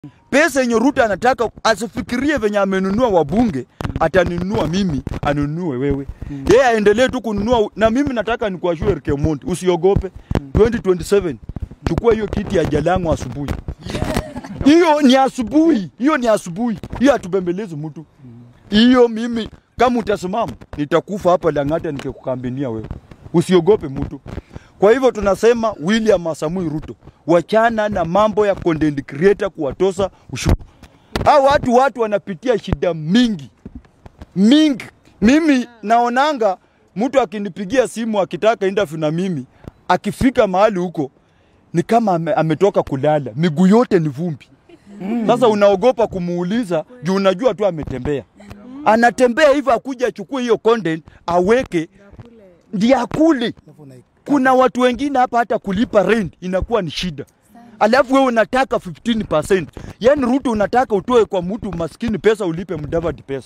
Pesa yenye Ruto anataka asifikirie venye amenunua wabunge, atanunua mimi, anunue wewe. Yeye aendelee tu kununua, na mimi nataka nikuashue Eric Omondi, usiogope. 2027 chukua hiyo kiti ya Jalango asubuhi. Hiyo ni asubuhi, hiyo ni asubuhi, hiyo hatubembelezi mtu. Hiyo mimi kama utasimama nitakufa hapa Lang'ata nikikukambania wewe, usiogope mtu. Kwa hivyo tunasema William Samoei Ruto, wachana na mambo ya content creator kuwatosa ushuru. Hao watu watu wanapitia shida mingi mingi. Mimi naonanga mtu akinipigia simu akitaka interview na mimi, akifika mahali huko ni kama ame, ametoka kulala, miguu yote ni vumbi. Sasa unaogopa kumuuliza juu unajua tu ametembea. Anatembea hivyo akuja achukue hiyo content aweke ndiye akule. Kuna watu wengine hapa hata kulipa rent inakuwa ni shida. Alafu wewe unataka 15%. Yaani Ruto unataka utoe kwa mtu maskini pesa ulipe Mudavadi pesa.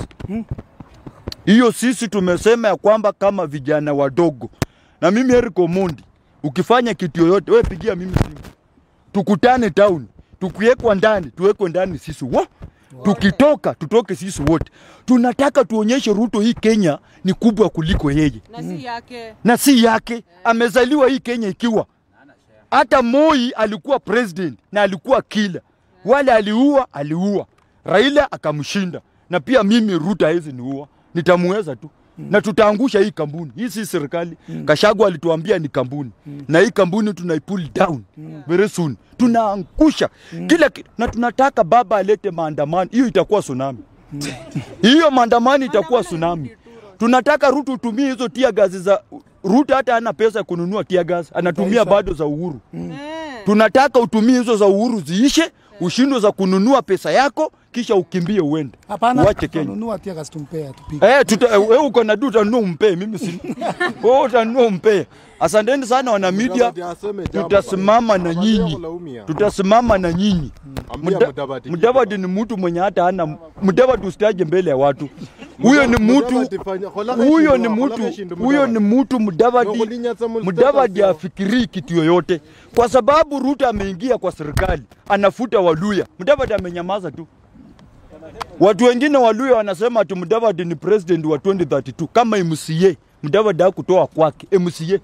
Hiyo sisi tumesema ya kwamba kama vijana wadogo. Na mimi Eric Omondi, ukifanya kitu yoyote wewe pigia mimi simu. Tukutane town, tukiwekwa ndani, tuwekwe ndani sisi wo. Tukitoka tutoke sisi wote. Tunataka tuonyeshe Ruto hii Kenya ni kubwa kuliko yeye na si yake. na si yake. Amezaliwa hii Kenya ikiwa hata Moi alikuwa president na alikuwa kila wale aliua, aliua Raila akamshinda, na pia mimi Ruto hawezi niua, nitamuweza tu na tutaangusha hii kampuni. Hii si serikali. Kashagu alituambia ni kampuni na hii kampuni tunaipull down very soon, tunaangusha kila kitu, na tunataka baba alete maandamano. Hiyo itakuwa tsunami, hiyo maandamano itakuwa tsunami. Tunataka Ruto utumie hizo tia gazi za Ruto, hata hana pesa ya kununua tia gazi, anatumia bado za Uhuru. Eh. Tunataka utumie hizo za Uhuru ziishe, ushindwe za kununua pesa yako, kisha ukimbie uende Hapana, uache Kenya. tununua tia gas tumpea tupige. Eh, tuta, eh, wewe uko na du utanunua umpee, mimi si wewe utanunua umpee. Asanteni sana wana media, tutasimama na nyinyi, tutasimama na nyinyi. Muda- Mudavadi ni mtu mwenye hata hana Mudavadi, usitaje mbele ya watu. Huyo ni mtu huyo ni mtu huyo ni mtu Mudavadi. Mudavadi afikirii kitu yoyote, kwa sababu Ruto ameingia kwa serikali, anafuta Waluya. Mudavadi amenyamaza tu. Watu wengine Waluya wanasema ati Mudavadi ni president wa 2032 kama MCA. Mudavadi hakutoa kwake MCA.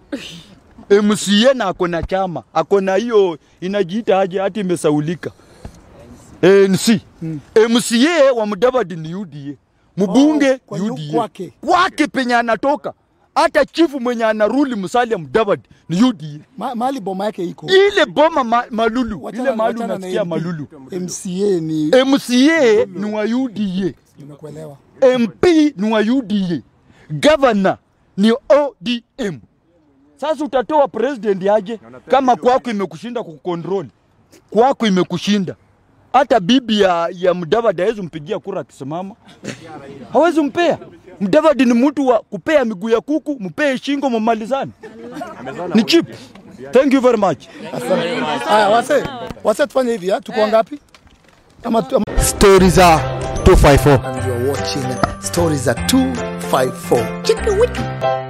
MCA na ako na chama, ako na hiyo inajiita aje, hati imesaulika ANC. MCA wa Mudavadi ni UDA, mbunge Oh, kwa yu- UDA kwake. kwake penye anatoka. Hata chifu mwenye anaruli Musalia Mudavadi ni UDA. Ma, mahali boma yake iko. Ile boma ma, Malulu, Wachana- ile mahali wachana na unasikia MP. Malulu. MCA ni MCA ni wa UDA. nimekuelewa. MP ni wa UDA, governor ni ODM. Sasa utatoa president aje kama kwako imekushinda kukontrol, kwako imekushinda. Hata bibi ya, ya Mudavadi hawezi mpigia kura akisimama, hawezi mpea. Mudavadi ni mtu wa kupea miguu ya kuku, mpee shingo, mumalizane. Ni cheap. Thank you very much. Haya, wase wase, tufanye hivi, ah, tuko ngapi? Ama tu- ama- Stories are 254. and you're watching Stories at 254. Chicka wicka.